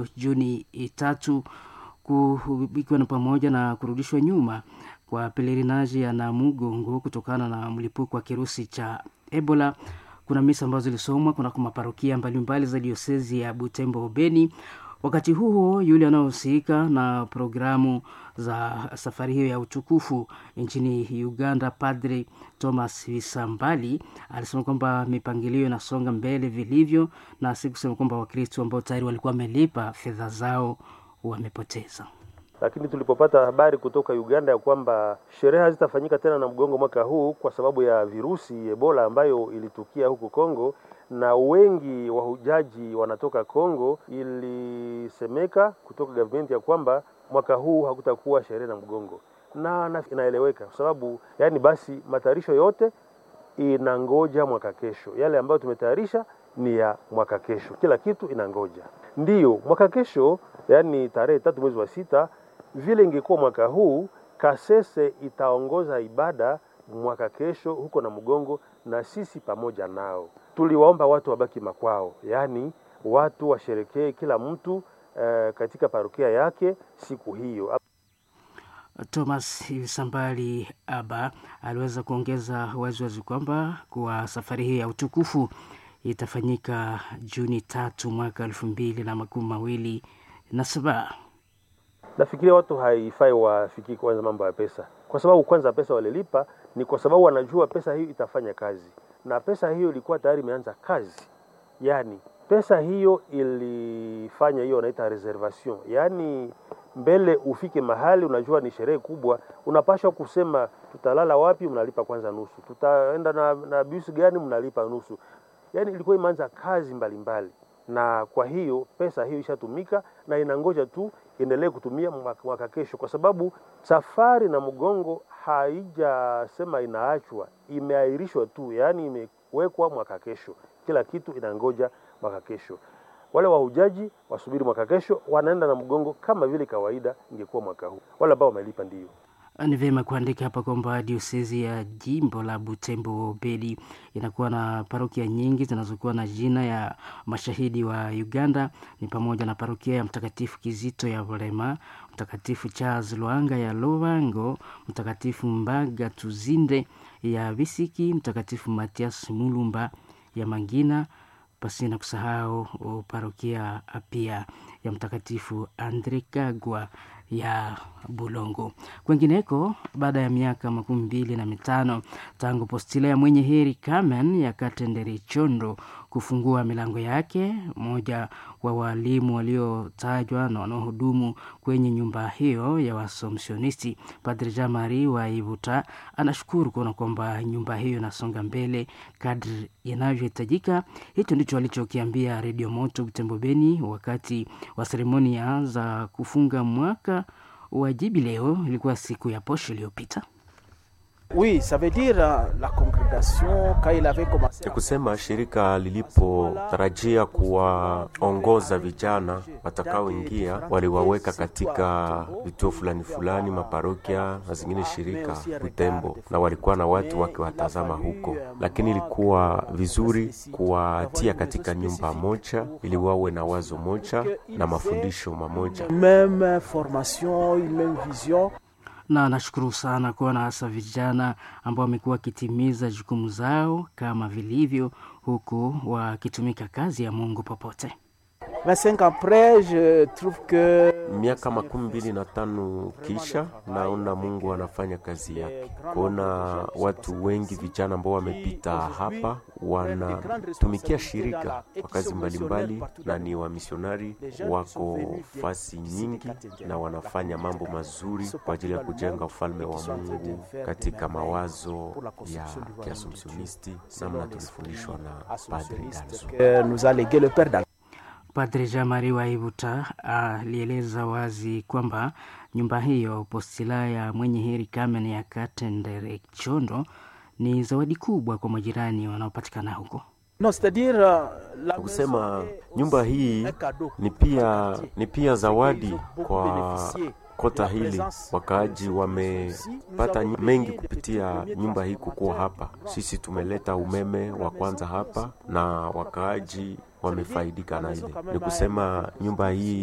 hiyo Juni tatu, ikiwa ni pamoja na kurudishwa nyuma kwa pelerinaji ya Namugongo kutokana na mlipuko wa kirusi cha Ebola. Kuna misa ambazo zilisomwa kuna maparokia mbalimbali za diosezi ya Butembo Beni. Wakati huo yule anayohusika na programu za safari hiyo ya utukufu nchini Uganda, Padre Thomas Visambali alisema kwamba mipangilio inasonga mbele vilivyo, na si kusema kwamba Wakristo ambao tayari walikuwa wamelipa fedha zao wamepoteza lakini tulipopata habari kutoka Uganda ya kwamba sherehe hazitafanyika tena na mgongo mwaka huu kwa sababu ya virusi Ebola ambayo ilitukia huku Kongo na wengi wahujaji wanatoka Kongo, ilisemeka kutoka government ya kwamba mwaka huu hakutakuwa sherehe na mgongo, na, na inaeleweka kwa sababu yani, basi matayarisho yote inangoja mwaka kesho. Yale ambayo tumetayarisha ni ya mwaka kesho, kila kitu inangoja. Ndiyo mwaka kesho, yani tarehe tatu mwezi wa sita vile ingekuwa mwaka huu, Kasese itaongoza ibada mwaka kesho huko na Mgongo, na sisi pamoja nao. Tuliwaomba watu wabaki makwao, yaani watu washerekee kila mtu eh, katika parokia yake siku hiyo. Thomas Sambali Aba aliweza kuongeza waziwazi kwamba kwa safari hii ya utukufu itafanyika Juni tatu mwaka elfu mbili na makumi mawili na saba. Nafikiria watu haifai wafikiri kwanza mambo ya pesa, kwa sababu kwanza pesa walilipa ni kwa sababu wanajua pesa hiyo itafanya kazi, na pesa hiyo ilikuwa tayari imeanza kazi. Yani pesa hiyo ilifanya hiyo wanaita reservation, yani mbele ufike mahali unajua ni sherehe kubwa, unapashwa kusema tutalala wapi, mnalipa kwanza nusu, tutaenda na, na bus gani, mnalipa nusu. Yani ilikuwa imeanza kazi mbalimbali mbali. Na kwa hiyo pesa hiyo ishatumika na inangoja tu endelee kutumia mwaka kesho, kwa sababu safari na mgongo haijasema inaachwa, imeahirishwa tu, yaani imewekwa mwaka kesho. Kila kitu inangoja mwaka kesho. Wale wahujaji wasubiri mwaka kesho, wanaenda na mgongo kama vile kawaida ingekuwa mwaka huu. Wale ambao wamelipa ndio ni vyema kuandika hapa kwamba diosezi ya jimbo la Butembo Bedi inakuwa na parokia nyingi zinazokuwa na jina ya mashahidi wa Uganda, ni pamoja na parokia ya Mtakatifu Kizito ya Bulema, Mtakatifu Charles Lwanga ya Lovango, Mtakatifu Mbaga Tuzinde ya Bisiki, Mtakatifu Matias Mulumba ya Mangina, pasina kusahau parokia pia ya Mtakatifu Andre Kagwa ya Bulongo. Kwengineko, baada ya miaka makumi mbili na mitano tangu postila ya mwenye heri Carmen ya Katendere Chondo kufungua milango yake, mmoja wa walimu waliotajwa na wanaohudumu kwenye nyumba hiyo ya wasomsionisti Padre Jean Marie wa Ivuta anashukuru kuona kwamba nyumba hiyo inasonga mbele kadri inavyohitajika. Hicho ndicho alichokiambia Redio Moto Butembo Beni wakati wa seremonia za kufunga mwaka wa jubileo. Ilikuwa siku ya posho iliyopita. Oui, ça veut dire la congrégation quand il avait commencé. Ni kusema shirika lilipotarajia kuwaongoza vijana watakaoingia, waliwaweka katika vituo fulani fulani, maparokia na zingine shirika Butembo, na walikuwa na watu wakiwatazama huko, lakini ilikuwa vizuri kuwatia katika nyumba moja ili wawe na wazo moja na mafundisho mamoja, Même formation, même vision. na nashukuru sana kuona hasa vijana ambao wamekuwa wakitimiza jukumu zao kama vilivyo, huku wakitumika kazi ya Mungu popote. 25 ans après, je trouve que miaka makumi mbili na tano kisha naona Mungu anafanya kazi yake, kuona watu wengi vijana ambao wamepita hapa wanatumikia shirika kwa kazi mbalimbali, na ni wamisionari wako fasi nyingi, na wanafanya mambo mazuri kwa ajili ya kujenga ufalme wa Mungu katika mawazo ya kiasumsionisti, namna tulifundishwa na Padre Dalzo. que nous a légué le Père Dal. Padre Jean Marie Waibuta alieleza wazi kwamba nyumba hiyo postila ya mwenye heri Carmen ya Katendere Chondo ni zawadi kubwa kwa majirani wanaopatikana huko. Non, c'est-à-dire euh, la kusema maison est nyumba aussi hii un cadeau ni pour pia les quartiers. ni pia zawadi Beaucoup kwa bénéficié kota de la hili. présence Wakaaji de ce wamepata nous nyi- avons mengi payé des kupitia premiers nyumba hii kukuwa hapa. transformateurs. Sisi tumeleta umeme wa kwanza hapa na wakaaji wamefaidika na ile. Ni kusema nyumba hii